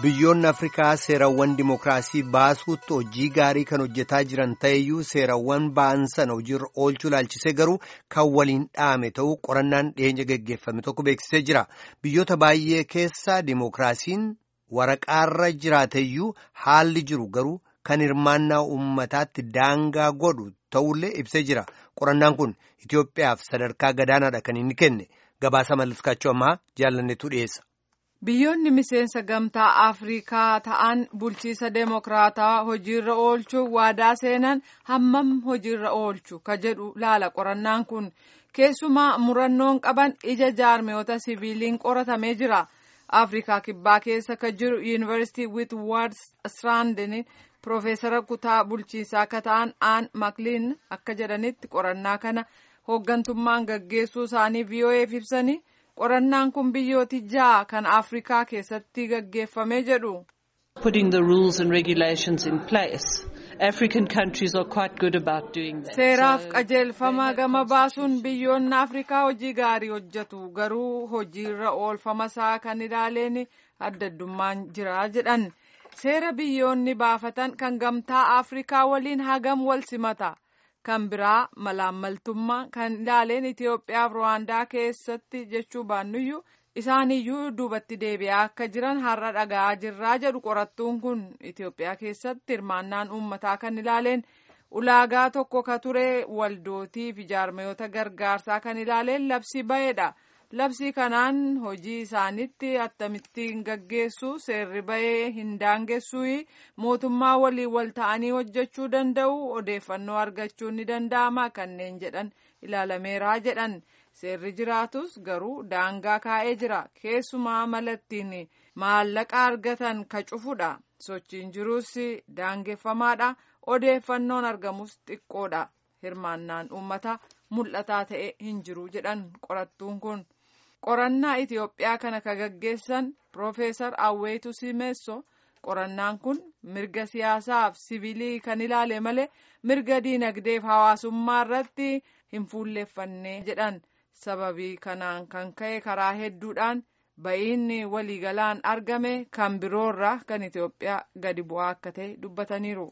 Biyyoonni Afrikaa seerawwan dimookiraasii baasuutti hojii gaarii kan hojjetaa jiran ta'eyyuu seerawwan ba'an sana hojiirra oolchuu ilaalchisee garuu kan waliin dhahame ta'uu qorannaan dhiyeenya geggeeffame tokko beeksisee jira. Biyyoota baay'ee keessa dimookiraasiin waraqaarra jiraateyyuu haalli jiru garuu kan hirmaannaa uummataatti daangaa godhu ta'ullee ibsee jira. Qorannaan kun Itoophiyaaf sadarkaa gadaanaadha kan inni kenne. Gabaasa mallaskaachuu ammaa jaalannetu dhiyeessa. Biyyoonni miseensa gamtaa Afrikaa ta'an bulchiisa deemokiraataa hojiirra oolchuu waadaa seenan hammam hojiirra oolchu ka jedhu laala qorannaan kun keessumaa murannoon qaban ija jaarmiyoota siviiliin qoratamee jira. Afrikaa kibbaa keessa ka jiru yuunivarsiitii Witwaard Siraandin Piroofeesara kutaa bulchiisaa akka ta'an Aan Makliin akka jedhanitti qorannaa kana hooggantummaan gaggeessuu isaanii VOA'f ibsanii. qorannaan kun biyyooti ja'a kan afrikaa keessatti gaggeeffamee jedhu. putting the rules and regulations in place african countries are quite good about doing that. seeraaf qajeelfama gama baasuun biyyoonni afrikaa hojii gaarii hojjetu garuu hojiirra oolfama isaa kan ilaaleen adda addummaan jira jedhan seera biyyoonni baafatan kan gamtaa afrikaa waliin hagam wal simata. kan biraa malaammaltummaa kan ilaaleen Itoophiyaaf Ruwaandaa keessatti jechuu baannuyyuu isaaniyyuu duubatti deebi'aa akka jiran har'a dhaga'aa jirraa jedhu qorattuun kun Itoophiyaa keessatti hirmaannaan uummataa kan ilaaleen ulaagaa tokko ka ture waldootii fi jaarmayoota gargaarsaa kan ilaaleen labsii ba'eedha. labsii kanaan hojii isaanitti akkamittiin gaggeessu seerri bahee hin daangessuu mootummaa waliin wal ta'anii hojjechuu danda'u odeeffannoo argachuun ni danda'ama kanneen jedhan ilaalameeraa jedhan seerri jiraatus garuu daangaa kaa'ee jira keessumaa malattiin maallaqa argatan ka cufudha sochiin jiruus daangeffamaadha odeeffannoon argamus xiqqoodha hirmaannaan uummataa mul'ataa ta'e hin jiru jedhan qorattuun kun. qorannaa Itoophiyaa kana ka gaggeessan Piroofeesar Awweetu Simeesso qorannaan kun mirga siyaasaaf siviilii kan ilaale malee mirga diinagdeef hawaasummaa irratti hin fuulleeffanne jedhan sababii kanaan kan ka'e karaa hedduudhaan ba'iinni waliigalaan argame kan biroorraa kan Itoophiyaa gadi bu'aa akka ta'e dubbataniiru.